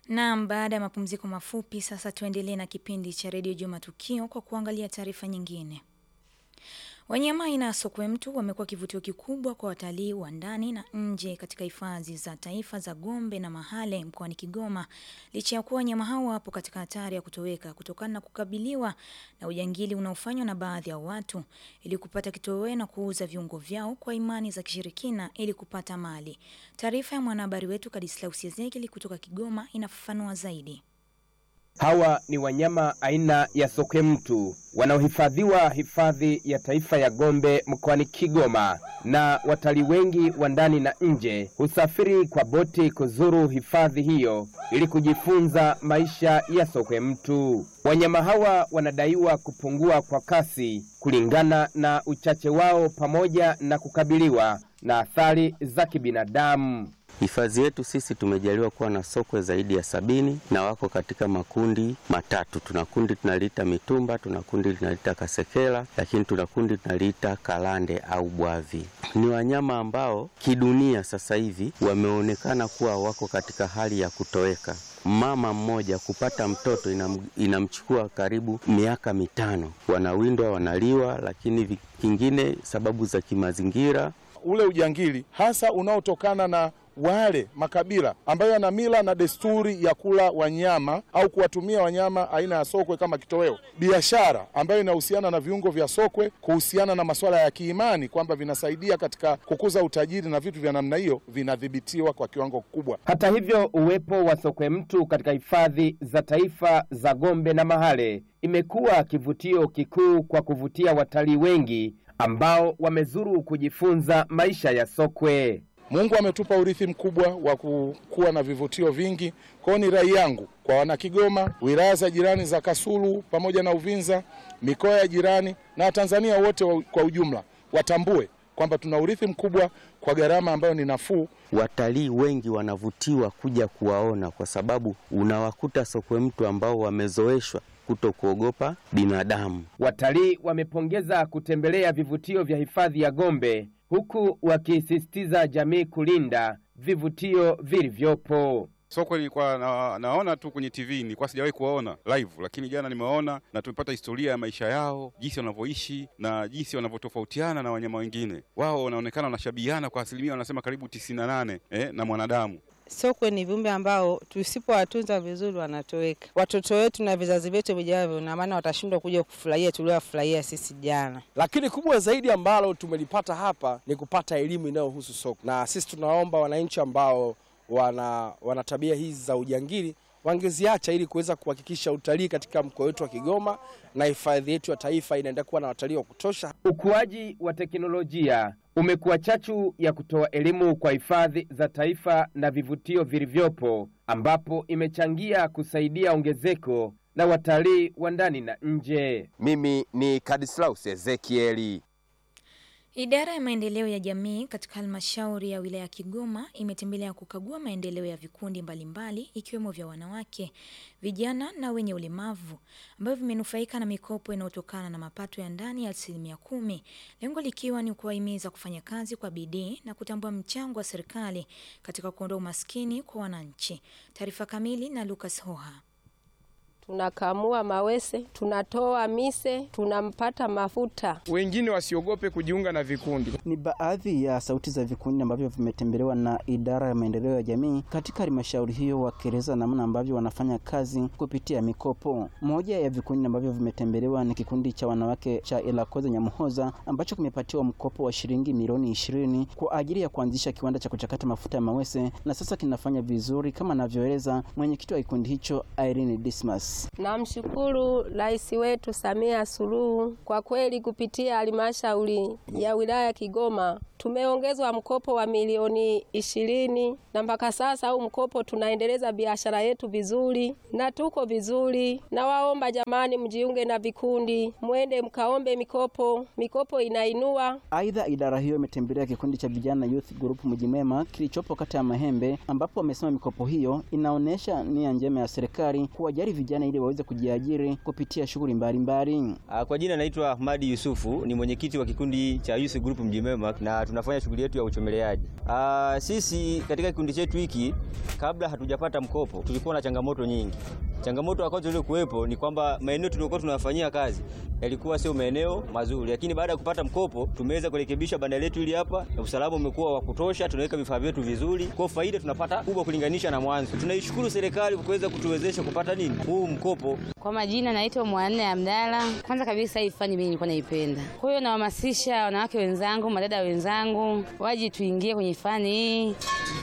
Naam, baada ya mapumziko mafupi, sasa tuendelee na kipindi cha redio Juma Tukio kwa kuangalia taarifa nyingine. Wanyama aina ya sokwe mtu wamekuwa kivutio kikubwa kwa watalii wa ndani na nje katika hifadhi za taifa za Gombe na Mahale mkoani Kigoma, licha ya kuwa wanyama hao wapo katika hatari ya kutoweka kutokana na kukabiliwa na ujangili unaofanywa na baadhi ya watu ili kupata kitoweo na kuuza viungo vyao kwa imani za kishirikina ili kupata mali. Taarifa ya mwanahabari wetu Kadislaus Ezekiel kutoka Kigoma inafafanua zaidi. Hawa ni wanyama aina ya sokwe mtu wanaohifadhiwa hifadhi ya taifa ya Gombe mkoani Kigoma, na watalii wengi wa ndani na nje husafiri kwa boti kuzuru hifadhi hiyo ili kujifunza maisha ya sokwe mtu. Wanyama hawa wanadaiwa kupungua kwa kasi kulingana na uchache wao pamoja na kukabiliwa na athari za kibinadamu. Hifadhi yetu sisi tumejaliwa kuwa na sokwe zaidi ya sabini na wako katika makundi matatu. Tuna kundi tunaliita mitumba, tuna kundi tunaliita kasekela, lakini tuna kundi tunaliita kalande au bwavi. Ni wanyama ambao kidunia sasa hivi wameonekana kuwa wako katika hali ya kutoweka. Mama mmoja kupata mtoto inam, inamchukua karibu miaka mitano. Wanawindwa, wanaliwa, lakini kingine sababu za kimazingira, ule ujangili hasa unaotokana na wale makabila ambayo yana mila na desturi ya kula wanyama au kuwatumia wanyama aina ya sokwe kama kitoweo. Biashara ambayo inahusiana na viungo vya sokwe, kuhusiana na masuala ya kiimani kwamba vinasaidia katika kukuza utajiri na vitu vya namna hiyo, vinadhibitiwa kwa kiwango kikubwa. Hata hivyo, uwepo wa sokwe mtu katika hifadhi za taifa za Gombe na Mahale imekuwa kivutio kikuu kwa kuvutia watalii wengi ambao wamezuru kujifunza maisha ya sokwe. Mungu ametupa urithi mkubwa wa kuwa na vivutio vingi. Kwa hiyo ni rai yangu kwa Wanakigoma, wilaya za jirani za Kasulu pamoja na Uvinza, mikoa ya jirani na Watanzania wote kwa ujumla watambue kwamba tuna urithi mkubwa kwa gharama ambayo ni nafuu. Watalii wengi wanavutiwa kuja kuwaona kwa sababu unawakuta sokwe mtu ambao wamezoeshwa kuto kuogopa binadamu. Watalii wamepongeza kutembelea vivutio vya hifadhi ya Gombe huku wakisisitiza jamii kulinda vivutio vilivyopo. Sokwe nilikuwa na, naona tu kwenye TV, nilikuwa sijawahi kuwaona live, lakini jana nimeona na tumepata historia ya maisha yao, jinsi wanavyoishi na jinsi wanavyotofautiana na wanyama wengine. Wao wanaonekana wanashabihiana kwa asilimia, wanasema karibu tisini na nane eh, na mwanadamu. Sokwe ni viumbe ambao tusipowatunza vizuri wanatoweka. Watoto wetu na vizazi vyetu vijavyo, na maana watashindwa kuja kufurahia tuliowafurahia sisi jana. Lakini kubwa zaidi ambalo tumelipata hapa ni kupata elimu inayohusu sokwe, na sisi tunaomba wananchi ambao wana, wana tabia hizi za ujangili wangeziacha ili kuweza kuhakikisha utalii katika mkoa wetu wa Kigoma na hifadhi yetu ya taifa inaendelea kuwa na watalii wa kutosha. Ukuaji wa teknolojia umekuwa chachu ya kutoa elimu kwa hifadhi za taifa na vivutio vilivyopo, ambapo imechangia kusaidia ongezeko la watalii wa ndani na nje. Mimi ni Kadislaus Ezekieli. Idara ya maendeleo ya jamii katika halmashauri ya wilaya ya Kigoma imetembelea kukagua maendeleo ya vikundi mbalimbali ikiwemo vya wanawake, vijana na wenye ulemavu ambavyo vimenufaika na mikopo inayotokana na mapato ya ndani ya asilimia kumi, lengo likiwa ni kuwahimiza kufanya kazi kwa bidii na kutambua mchango wa serikali katika kuondoa umaskini kwa wananchi. Taarifa kamili na Lucas Hoha. Tunakamua mawese, tunatoa mise, tunampata mafuta. Wengine wasiogope kujiunga na vikundi. Ni baadhi ya sauti za vikundi ambavyo vimetembelewa na idara ya maendeleo ya jamii katika halmashauri hiyo, wakieleza namna ambavyo wanafanya kazi kupitia mikopo. Moja ya vikundi ambavyo vimetembelewa ni kikundi cha wanawake cha Elakoze Nyamuhoza ambacho kimepatiwa mkopo wa shilingi milioni ishirini kwa ajili ya kuanzisha kiwanda cha kuchakata mafuta ya mawese na sasa kinafanya vizuri kama anavyoeleza mwenyekiti wa kikundi hicho Irene Dismas. Namshukuru Rais wetu Samia Suluhu kwa kweli, kupitia halmashauri ya wilaya ya Kigoma tumeongezwa mkopo wa milioni ishirini na mpaka sasa huu mkopo tunaendeleza biashara yetu vizuri na tuko vizuri. Nawaomba jamani, mjiunge na vikundi, mwende mkaombe mikopo, mikopo inainua. Aidha, idara hiyo imetembelea kikundi cha vijana Youth Group Mjimema kilichopo kata ya Mahembe, ambapo wamesema mikopo hiyo inaonyesha nia njema ya serikali kuwajali vijana ili waweze kujiajiri kupitia shughuli mbalimbali. Kwa jina naitwa Ahmadi Yusufu, ni mwenyekiti wa kikundi cha Youth Group Mjimema na tunafanya shughuli yetu ya uchomeleaji. Ah, sisi katika kikundi chetu hiki kabla hatujapata mkopo tulikuwa na changamoto nyingi. Changamoto ya kwanza iliyokuwepo ni kwamba maeneo tuliokuwa tunafanyia kazi yalikuwa sio maeneo mazuri, lakini baada ya kupata mkopo tumeweza kurekebisha banda letu hili hapa, na usalama umekuwa wa kutosha, tunaweka vifaa vyetu vizuri, kwa faida tunapata kubwa kulinganisha na mwanzo. Tunaishukuru serikali kwa kuweza kutuwezesha kupata nini huu mkopo. Kwa majina naitwa Mwanne Abdalla. Kwanza kabisa hii fani mimi nilikuwa naipenda, kwa hiyo nawahamasisha wanawake wenzangu, madada wenzangu waje tuingie kwenye fani hii,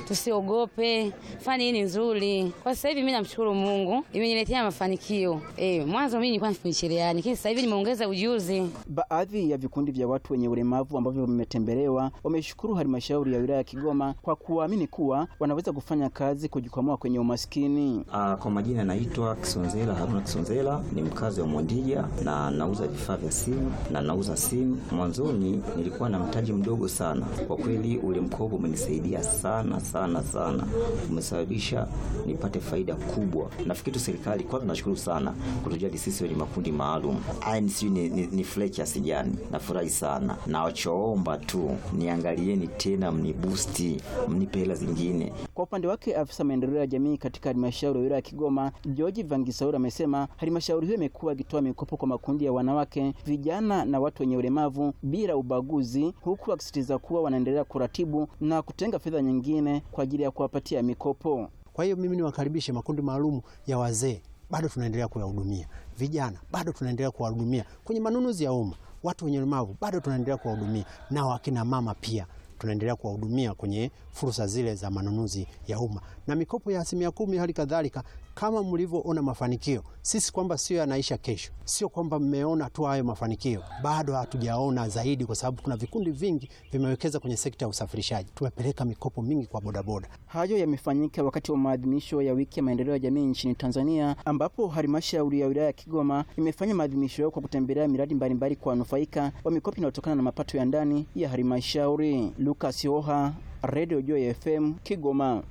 tusiogope. Fani hii ni nzuri. Kwa sasa hivi mimi namshukuru Mungu, imeniletea mafanikio. Eh, mwanzo mimi nilikuwa nafanya cherehani, lakini sasa hivi nimeongeza ujuzi. Baadhi ya vikundi vya watu wenye ulemavu ambavyo vimetembelewa wameshukuru halmashauri ya wilaya ya Kigoma kwa kuamini kuwa wanaweza kufanya kazi kujikwamua kwenye umaskini. Uh, kwa majina naitwa Kisonzela Haruna Kisonzela, ni mkazi wa Mondija na nauza vifaa vya simu na nauza simu. Mwanzoni nilikuwa na mtaji mdogo sana, kwa kweli ule mkopo umenisaidia sana sana sana, umesababisha nipate faida kubwa. Nafikiri tu serikali kwanza, nashukuru sana kutujali sisi wenye makundi maalum. Aya, sijui ni, ni, ni furahi kiasi gani, nafurahi sana. Nawachoomba tu niangalieni tena, mnibusti, mnipe hela zingine. Kwa upande wake afisa maendeleo ya jamii katika halmashauri ya wilaya ya Kigoma George Vangisaura amesema halmashauri hiyo imekuwa ikitoa mikopo kwa makundi ya wanawake, vijana na watu wenye ulemavu bila ubaguzi, huku akisisitiza kuwa wanaendelea kuratibu na kutenga fedha nyingine kwa ajili ya kuwapatia mikopo. Kwa hiyo mimi niwakaribishe makundi maalum ya wazee, bado tunaendelea kuyahudumia, vijana bado tunaendelea kuwahudumia kwenye manunuzi ya umma, watu wenye ulemavu bado tunaendelea kuwahudumia, na wakina mama pia tunaendelea kuwahudumia kwenye fursa zile za manunuzi ya umma na mikopo ya asilimia kumi. Hali kadhalika kama mlivyoona mafanikio, sisi kwamba sio yanaisha kesho, sio kwamba mmeona tu hayo mafanikio, bado hatujaona zaidi, kwa sababu kuna vikundi vingi vimewekeza kwenye sekta ya usafirishaji. Tumepeleka mikopo mingi kwa bodaboda. Hayo yamefanyika wakati wa maadhimisho ya wiki ya maendeleo ya jamii nchini Tanzania, ambapo halmashauri ya wilaya ya Kigoma imefanya maadhimisho yao kwa kutembelea miradi mbalimbali kwa wanufaika wa mikopo inayotokana na mapato ya ndani ya halmashauri. Lucas Yoha, Radio Joy FM, Kigoma.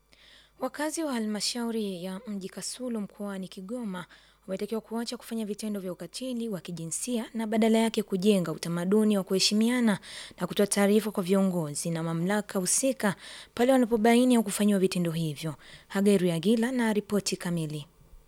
Wakazi wa halmashauri ya mji Kasulu mkoani Kigoma wametakiwa kuacha kufanya vitendo vya ukatili wa kijinsia na badala yake kujenga utamaduni wa kuheshimiana na kutoa taarifa kwa viongozi na mamlaka husika pale wanapobaini au kufanyiwa vitendo hivyo. Hagairu Yagila na ripoti kamili.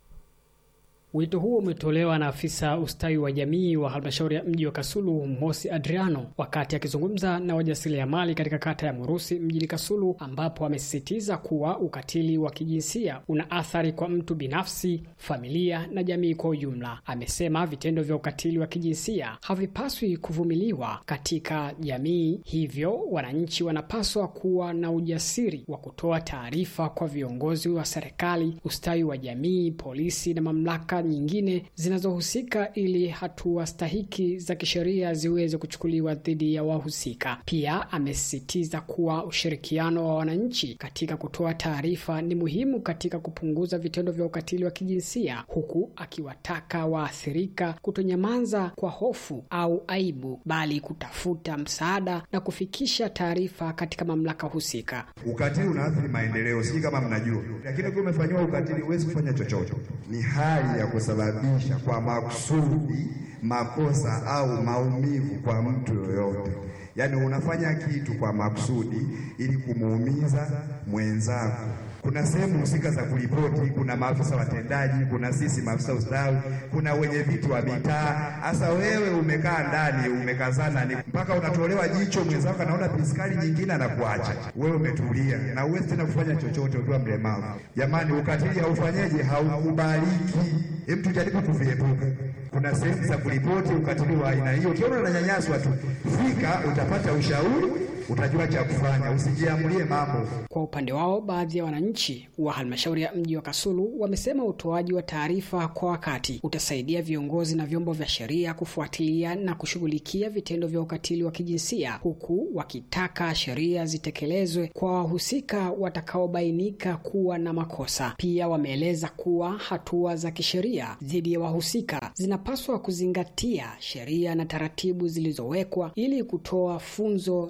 Wito huo umetolewa na afisa ustawi wa jamii wa halmashauri ya mji wa Kasulu Mosi Adriano wakati akizungumza na wajasiriamali katika kata ya Murusi mjini Kasulu, ambapo amesisitiza kuwa ukatili wa kijinsia una athari kwa mtu binafsi, familia na jamii kwa ujumla. Amesema vitendo vya ukatili wa kijinsia havipaswi kuvumiliwa katika jamii, hivyo wananchi wanapaswa kuwa na ujasiri wa kutoa taarifa kwa viongozi wa serikali, ustawi wa jamii, polisi na mamlaka nyingine zinazohusika ili hatua stahiki za kisheria ziweze kuchukuliwa dhidi ya wahusika. Pia amesisitiza kuwa ushirikiano wa wananchi katika kutoa taarifa ni muhimu katika kupunguza vitendo vya ukatili wa kijinsia, huku akiwataka waathirika kutonyamaza kwa hofu au aibu, bali kutafuta msaada na kufikisha taarifa katika mamlaka husika. Ukatili unaathiri maendeleo, sijui kama mnajua, lakini ukiwa umefanyiwa ukatili huwezi kufanya chochote. Ni hali ya kusababisha kwa makusudi makosa au maumivu kwa mtu yoyote. Yaani unafanya kitu kwa makusudi ili kumuumiza mwenzako. Kuna sehemu husika za kuripoti, kuna maafisa watendaji, kuna sisi maafisa ustawi, kuna wenye vitu wa mitaa. Hasa wewe umekaa ndani umekazana, ni mpaka unatolewa jicho, mwenzako anaona piskali nyingine anakuacha wewe, umetulia na uwezi tena kufanya chochote ukiwa mlemavu. Jamani, ukatili haufanyeje? Haukubaliki. Hebu tujaribu kuviepuka. Kuna sehemu za kuripoti ukatili wa aina hiyo. Ukiona unanyanyaswa tu, fika, utapata ushauri, utajua cha kufanya, usijiamulie mambo. Kwa upande wao, baadhi ya wananchi wa halmashauri ya mji wa Kasulu wamesema utoaji wa taarifa kwa wakati utasaidia viongozi na vyombo vya sheria kufuatilia na kushughulikia vitendo vya ukatili wa kijinsia, huku wakitaka sheria zitekelezwe kwa wahusika watakaobainika kuwa na makosa. Pia wameeleza kuwa hatua za kisheria dhidi ya wahusika zinapaswa kuzingatia sheria na taratibu zilizowekwa ili kutoa funzo na kusaidia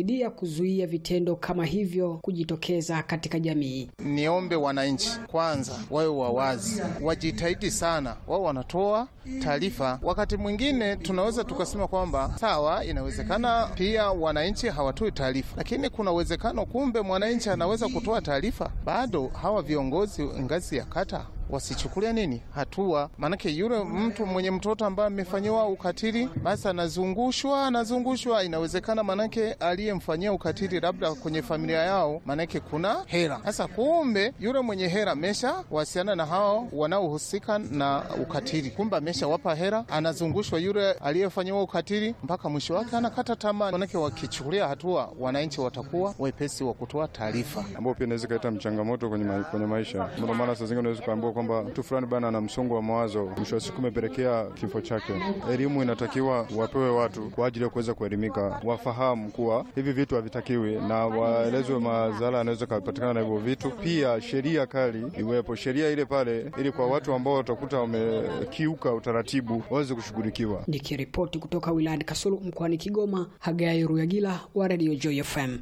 kusaidia kuzuia vitendo kama hivyo kujitokeza katika jamii. Niombe wananchi kwanza wawe wawazi, wajitahidi sana, wao wanatoa taarifa. Wakati mwingine tunaweza tukasema kwamba sawa, inawezekana pia wananchi hawatoi taarifa, lakini kuna uwezekano kumbe mwananchi anaweza kutoa taarifa, bado hawa viongozi ngazi ya kata wasichukulia nini hatua. Maanake yule mtu mwenye mtoto ambaye amefanyiwa ukatili, basi anazungushwa anazungushwa, inawezekana maanake aliyemfanyia ukatili labda kwenye familia yao, maanake kuna hela. Sasa kumbe yule mwenye hela amesha wasiana na hao wanaohusika na ukatili, kumbe ameshawapa hela, anazungushwa yule aliyefanyiwa ukatili mpaka mwisho wake anakata tamaa. Maanake wakichukulia hatua, wananchi watakuwa wepesi wa kutoa taarifa, ambao pia inaweza kaleta mchangamoto kwenye, ma kwenye maisha. Ndio maana saa zingine unaweza kuambiwa kwamba mtu fulani bana ana msongo wa mawazo, mwisho wa siku umepelekea kifo chake. Elimu inatakiwa wapewe watu kwa ajili ya kuweza kuelimika, wafahamu kuwa hivi vitu havitakiwi na waelezwe madhara yanaweza kupatikana na hivyo vitu. Pia sheria kali iwepo, sheria ile pale, ili kwa watu ambao watakuta wamekiuka utaratibu waweze kushughulikiwa. Nikiripoti kutoka wilayani Kasulu mkoani Kigoma, Hagai Ruyagila wa Radio Joy FM.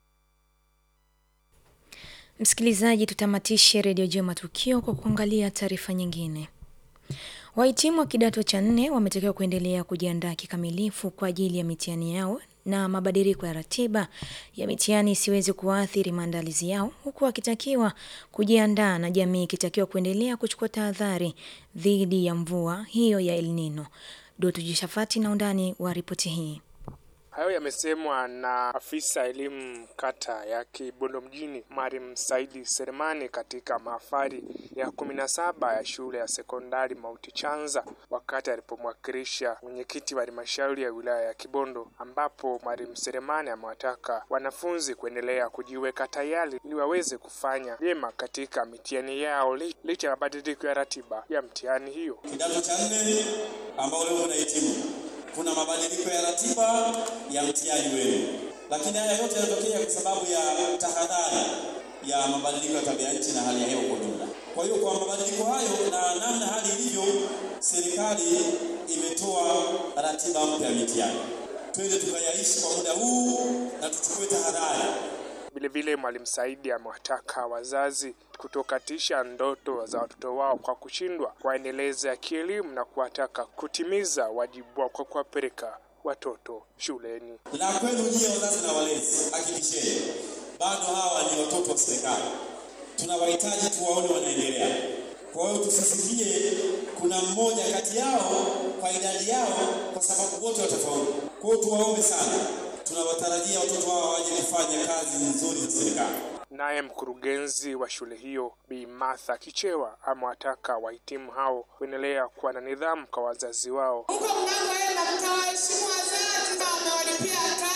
Msikilizaji, tutamatishe redio juu matukio kwa kuangalia taarifa nyingine. Wahitimu wa kidato cha nne wametakiwa kuendelea kujiandaa kikamilifu kwa ajili ya mitihani yao na mabadiliko ya ratiba ya mitihani isiwezi kuathiri maandalizi yao, huku wakitakiwa kujiandaa na jamii ikitakiwa kuendelea kuchukua tahadhari dhidi ya mvua hiyo ya El Nino. Doto Jishafati na undani wa ripoti hii. Hayo yamesemwa na afisa elimu kata ya Kibondo mjini Mariam Saidi Seremani katika mahafali ya kumi na saba ya shule ya sekondari Mauti Chanza wakati alipomwakilisha mwenyekiti wa halmashauri ya wilaya ya Kibondo, ambapo Mariam Seremani amewataka wanafunzi kuendelea kujiweka tayari ili waweze kufanya vyema katika mitihani yao licha ya mabadiliko ya ratiba ya mtihani hiyo. Kidato cha nne ambao leo unahitimu kuna mabadiliko ya ratiba ya mtihani wenu, lakini haya yote yanatokea kwa sababu ya tahadhari ya mabadiliko ya tabia nchi na hali ya hewa kwa ujumla. Kwa hiyo kwa mabadiliko hayo na namna hali ilivyo, serikali imetoa ratiba mpya ya mitihani. Twende tukayaishi kwa muda huu na tuchukue tahadhari. Vilevile Mwalimu Saidi amewataka wazazi kutokatisha ndoto za watoto wao kwa kushindwa kuwaendeleza kielimu na kuwataka kutimiza wajibu wao kwa kuwapeleka watoto shuleni. La kwenu nyie wazazi na walezi, hakikisheni bado hawa ni watoto wa serikali, tunawahitaji tuwaone wanaendelea. Kwa hiyo tusisikie kuna mmoja kati yao kwa idadi yao, kwa sababu wote watafaulu. Kwa hiyo tuwaombe sana, tunawatarajia watoto hawa waje kufanya kazi nzuri za serikali. Naye mkurugenzi wa shule hiyo Bi Martha Kichewa amewataka wahitimu hao kuendelea kuwa na nidhamu kwa wazazi wao. Huko mnakoenda mtawaheshimu wazazi, kama mmewalipia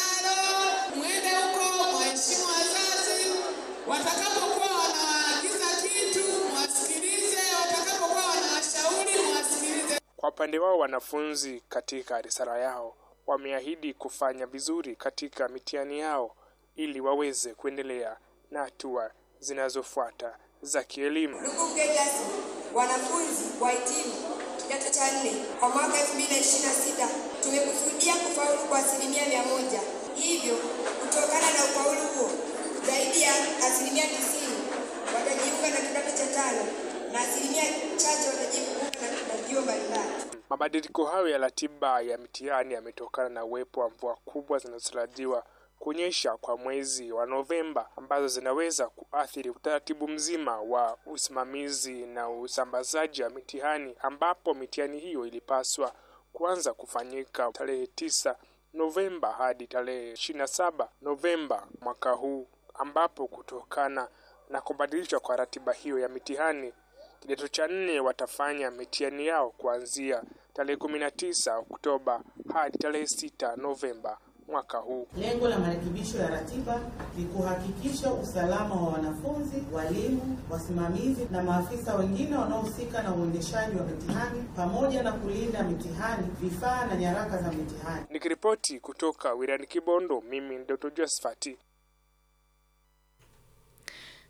karo, mwende huko mwaheshimu wazazi. Watakapokuwa wanawaagiza kitu mwasikilize, watakapokuwa wanawashauri mwasikilize. Kwa upande wao, wanafunzi katika risala yao wameahidi kufanya vizuri katika mitihani yao ili waweze kuendelea na hatua zinazofuata za kielimu. Ndugu mgeni rasmi, wanafunzi wahitimu kidato cha nne kwa mwaka 2026 tumekusudia kufaulu kwa asilimia mia moja. Hivyo kutokana na ufaulu huo, zaidi ya asilimia tisini watajiunga na kidato cha tano na asilimia chache watajiunga na vyuo mbalimbali. Mabadiliko hayo ya ratiba ya mitihani yametokana na uwepo wa mvua kubwa zinazotarajiwa kunyesha kwa mwezi wa Novemba ambazo zinaweza kuathiri utaratibu mzima wa usimamizi na usambazaji wa mitihani, ambapo mitihani hiyo ilipaswa kuanza kufanyika tarehe tisa Novemba hadi tarehe ishirini na saba Novemba mwaka huu, ambapo kutokana na kubadilishwa kwa ratiba hiyo ya mitihani kidato cha nne watafanya mitihani yao kuanzia tarehe kumi na tisa Oktoba hadi tarehe sita Novemba mwaka huu. Lengo la marekebisho ya ratiba ni kuhakikisha usalama wa wanafunzi, walimu, wasimamizi na maafisa wengine wanaohusika na uendeshaji wa mitihani pamoja na kulinda mitihani, vifaa na nyaraka za mitihani. Nikiripoti kutoka wilayani Kibondo, mimi ni Dr. Josephat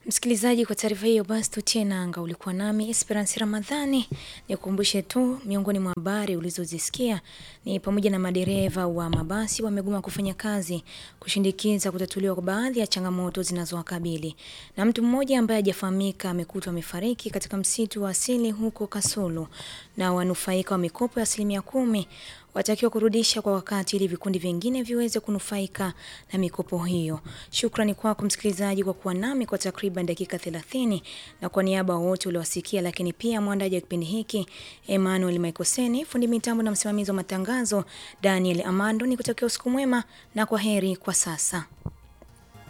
Msikilizaji, kwa taarifa hiyo basi tutie nanga. Ulikuwa nami Esperance Ramadhani. Nikukumbushe tu miongoni mwa habari ulizozisikia ni pamoja na madereva wa mabasi wamegoma kufanya kazi kushindikiza kutatuliwa kwa baadhi ya changamoto zinazowakabili, na mtu mmoja ambaye hajafahamika amekutwa amefariki katika msitu wa asili huko Kasulu, na wanufaika wa mikopo ya asilimia kumi watakiwa kurudisha kwa wakati ili vikundi vingine viweze kunufaika na mikopo hiyo. Shukrani kwako msikilizaji kwa kuwa nami kwa takriban dakika 30 na kwa niaba ya wote uliowasikia, lakini pia mwandaji wa kipindi hiki Emmanuel Maikoseni, fundi mitambo na msimamizi wa matangazo Daniel Amando, ni kutakia usiku mwema na kwa heri kwa sasa.